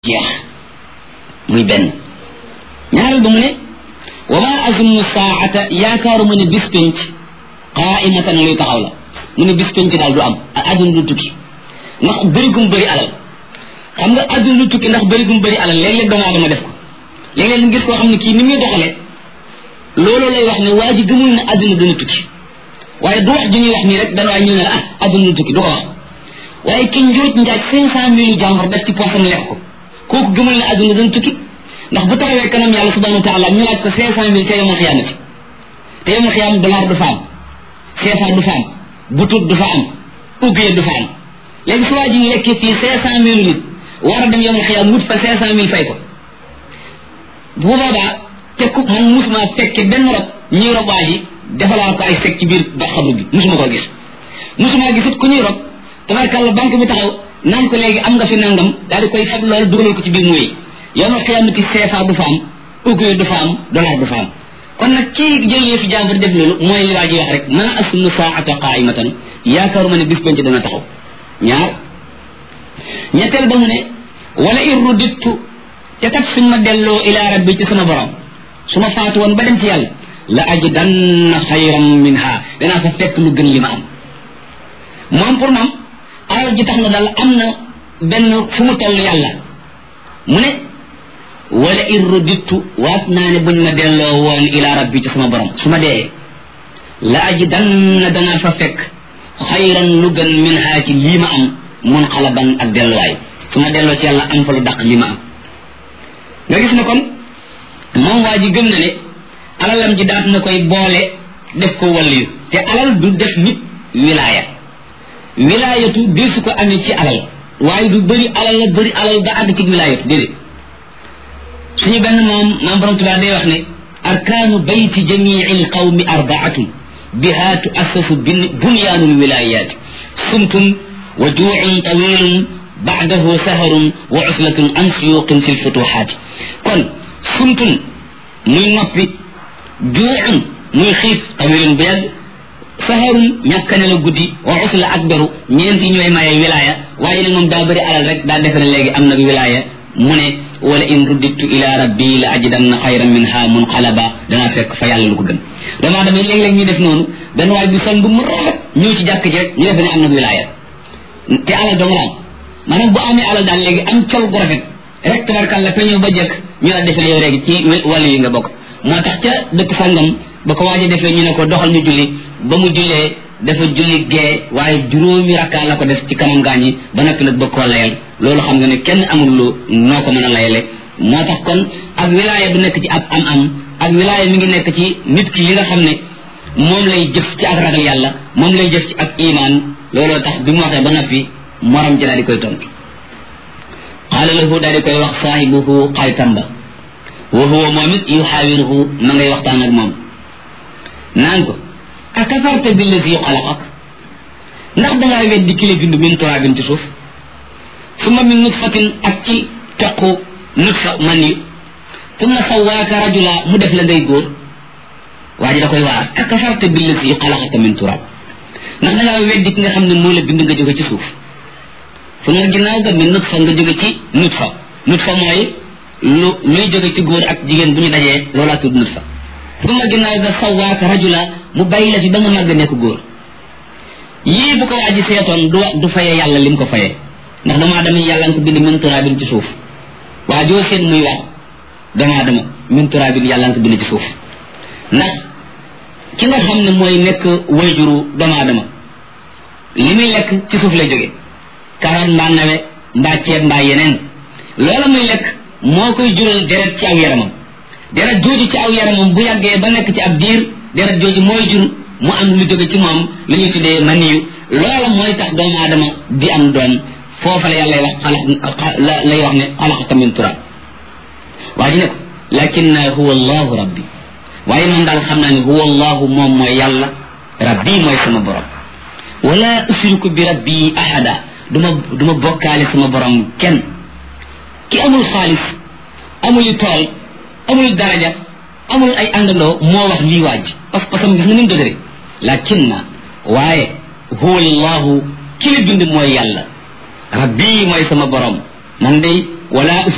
jeex muy benn ñaareel ba mu ne wa ma azunnu saata yaakaaruma ne bis penc qaimatan luy taxaw la mu ne bis penc daal du am adduna du tukki ndax bëri gum bëri alal xam nga adduna du tukki ndax bëri gum bëri alal léeg-léeg doomu aadama def ko léeg-léeg nga gis koo xam ne kii ni muy doxale loolu lay wax ne waa ji gëmul ne adduna dana tukki waaye du wax ju ñuy wax nii rek dana waaye ñu ne la ah adduna du tukki du ko wax waaye ki njuuj njaaj cinq cent mille jàmbur def ci poosam lekk ko kooku gëmul ne adduna dana tukki ndax bu taxawee kanam yàlla subhanahu wa taala ñu laaj ko cinq cent mille te yomul xiyaamati te yomul xiyaam dollar du fa am CFA du fa am butut du fa am uggee du fa am léegi su waa ji lekkee fii cinq cent mille nit war a dem yomul xiyaam wut fa cinq cent mille fay ko bu boobaa te ku man musuma fekke benn rob ñuy rob waa ji defalaa ko ay sek ci biir ba xabru bi musuma koo gis musuma gisut ku ñuy rob tabarkàlla banque bi taxaw naan ko léegi am nga fi nangam daal di koy fab loolu dugalal ko ci biir muy yowmal xiyaamati CFA du fa am uggee du fa am dollar du fa am kon nag kii jël yëfi jàmbur def loolu mooy li waa ji wax rek ma asunu saata qaimatan yaakaaruma ne bis penc dana taxaw ñaar ñetteel ba mu ne wala in rudittu te kat suñ ma delloo ila rabbi ci sama borom su ma faatu woon ba dem ci yàlla la ajidanna xayran minha danaa fa fekk lu gën li ma am moom pour moom alal ji tax na daal am na benn fu mu toll yàlla mu ne wala in rudittu waat naa ne buñ ma delloo woon ila rabbi ci sama borom su ma dee la ajidanna danaa fa fekk xayran lu gën minha ci lii ma am mun xalaban ak delluwaay su ma delloo ci yàlla am fa lu daq li ma am nga gis ne kon moom waa ji gëm na ne alalam ji daat na koy boole def ko waliyu te alal du def nit wilaaya wilaayatu di su ko amee ci alal waaye du bëri alal la bëri alal ba àgg ci wilaayatu déedéet suñu benn moom maam borom tubaab day wax ne arkaanu bayti jamii alqawmi arbaatun biha tuassasu bunyaanu lwilayaati sumtun wa juucun tawilun baadahu saharun wa uslatun an suyuqin fi lfutuxaati kon sumtun muy noppi juucun muy xiif tawilun bu yàgg saharun ñàkkane la guddi wa usla ak beru ñeenti ñooy maye wilaya waaye nag moom daa bëri alal rek daa defe ne léegi am nag wilaya mu ne wala in ruddittu ila rabbi la ajidanna xayran minha munqalaba danaa fekk fa yàlla lu ko gën damaa damay léeg-léeg ñu def noonu benn waay bi sol bu mu rafet ñëw ci jàkk ji rek ñu defe ne am na wilaya te alal dong la am maanaam bu amee alal daal léegi am col gu rafet rek tabarkàlla fa ñëw ba jëkk ñu la defe ne yow léegi ci wàllu yi nga bokk moo tax ca dëkk sàngam ba ko waaja defee ñu ne ko doxal ñu julli ba mu jullee dafa julli gee waaye juróomi rakkaa la ko def ci kanam gaañ yi ba noppi nag bëgg koo layal loolu xam nga ne kenn amul lu noo ko mën a layale moo tax kon ak wilaaya du nekk ci ab am am ak wilaaya mi ngi nekk ci nit ki li nga xam ne moom lay jëf ci ak ragal yàlla moom lay jëf ci ak iman looloo tax bi mu waxee ba noppi morom ji daal di koy tontu qaala lahu daal di koy wax saahibuhu xaritam ba wa huwa moom it yuxaawiruhu ma ngay waxtaan ak moom naan ko akafarta billazi xalaqak ndax dangaa weddi ki la bind min turaabin ci suuf summa min nutfatin ak ci toq nutfa man yi summa sawaaka rajula mu def la ngay góor waa ji da koy waar akafarta billazi xalaqaka min turaab ndax dangaa weddi ki nga xam ne moo la bind nga jóge ci suuf summa ginnaaw ga min nutfa nga jóge ci nutfa nutfa mooy lu luy jóge ci góor ak jigéen bu ñu dajee loolaa tudd nutfa summa ginnaaw ga sawaaka rajula mu bàyyi la fi ba nga màgg nekk góor yii bu ko waa ji seetoon du du faye yàlla lim ko faye ndax dama dama yàlla nga ko bind min turaabin ci suuf waa joo seen muy wax dama dama min turaabin yàlla nga ko bind ci suuf ndax ki nga xam ne mooy nekk wayjuru dama dama li muy lekk ci suuf lay jóge karoot mbaa nawe mbaa ceeb mbaa yeneen loola muy lekk moo koy jural deret ci aw yaramam deret jooju ci aw yaramam bu yàggee ba nekk ci ab diir deret jooju mooy jur mu am lu jóge ci moom lu ñu tuddee maniyu loola mooy tax doomu aadama di am doom foofa la yàlla lay wax xalax lay wax ne xalaxaka min turab waa ji ne ko lakin huwa allahu rabbi waaye man daal xam naa ne huwa allahu moom mooy yàlla rabbi mooy sama borom wala usriku bi rabbi ahada duma duma bokkaale sama borom kenn ki amul xaalis amul tool amul daraja amul ay àndandoo moo wax lii waaj parce que parce que gis nga ni mu dëgëre lakin na waaye huwa allahu ki la bind mooy yàlla rabbi mooy sama borom man day wala